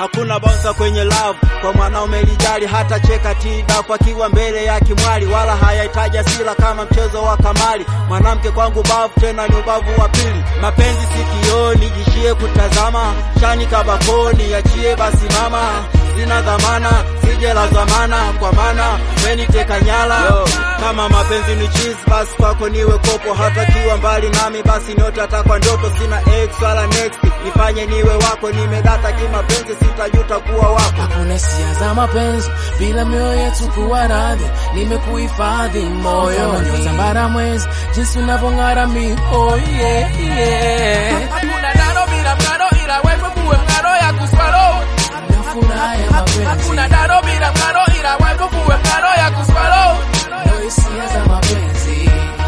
hakuna bouncer kwenye love kwa mwanaume lijali hata cheka tidafu akiwa mbele ya kimwali wala hayahitaji asila kama mchezo wa kamali mwanamke kwangu bavu tena ni ubavu wa pili mapenzi sikioni jishie kutazama shani kabakoni achie basi mama sina dhamana sije la zamana kwa maana meniteka nyala Yo, kama mapenzi ni cheese basi kwako niwe kopo hata kiwa mbali nami basi nyote atakwa ndoto sina ex wala next nifanye niwe wako nimedata kimapenzi sitajuta kuwa wako Hakuna hisia za mapenzi bila mioyo yetu kuwa radhi, nimekuhifadhi moyoni tambara mwezi jinsi unavyong'ara mi oh yeah, yeah. Hakuna daro bila mng'aro, ila wewe kuwe mng'aro ya kuswalo. Na furaha ya mapenzi Hakuna daro bila mng'aro, ila wewe kuwe mng'aro ya kuswalo. ndio hisia za mapenzi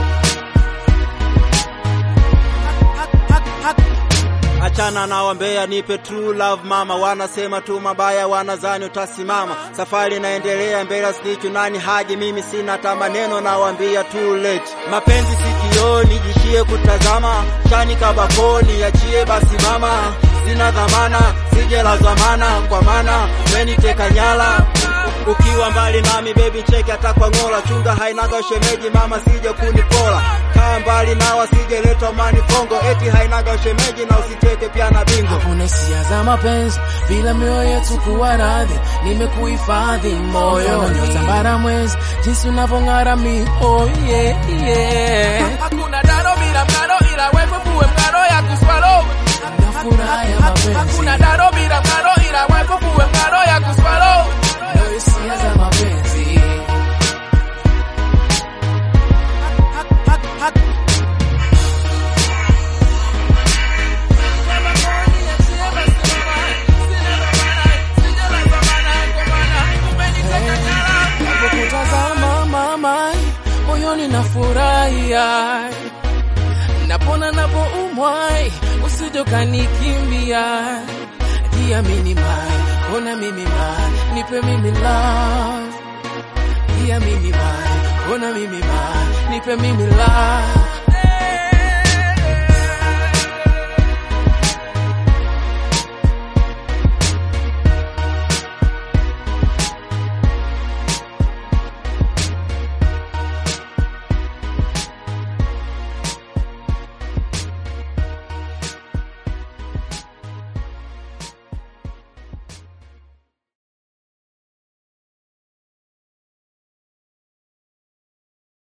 Achana na wambea, nipe true love mama. Wanasema tu mabaya, wanazani utasimama. Safari inaendelea mbele, snichu nani haji, mimi sina hata maneno, nawambia too late. Mapenzi sikioni, jishie kutazama, shani kabakoni, achie basi mama, sina dhamana, sije la zamana, kwa maana meniteka nyala ukiwa mbali nami baby cheki hata kwa ng'ola chunga hainaga shemeji mama sije kunipola kaa mbali na wasije leta mani fongo eti hainaga shemeji na usiteke pia na bingo Hakuna hisia za mapenzi bila mioyo yetu kuwa radhi, nimekuhifadhi moyoni tambara mwezi jinsi unavyong'ara mi oh yeah, yeah. Hakuna daro bila mng'aro, ila wewe kuwe mng'aro ya kuswalo. Na furaha ya mapenzi Hakuna daro bila mng'aro, ila wewe kuwe mng'aro ya kuswalo. ndio hisia za mapenzi Kutazama mama moyoni na furahia napona napoumwa usije ukanikimbia jiamini mai ona mimi mai nipe mimi love jiamini mai ona mimi mai nipe mimi love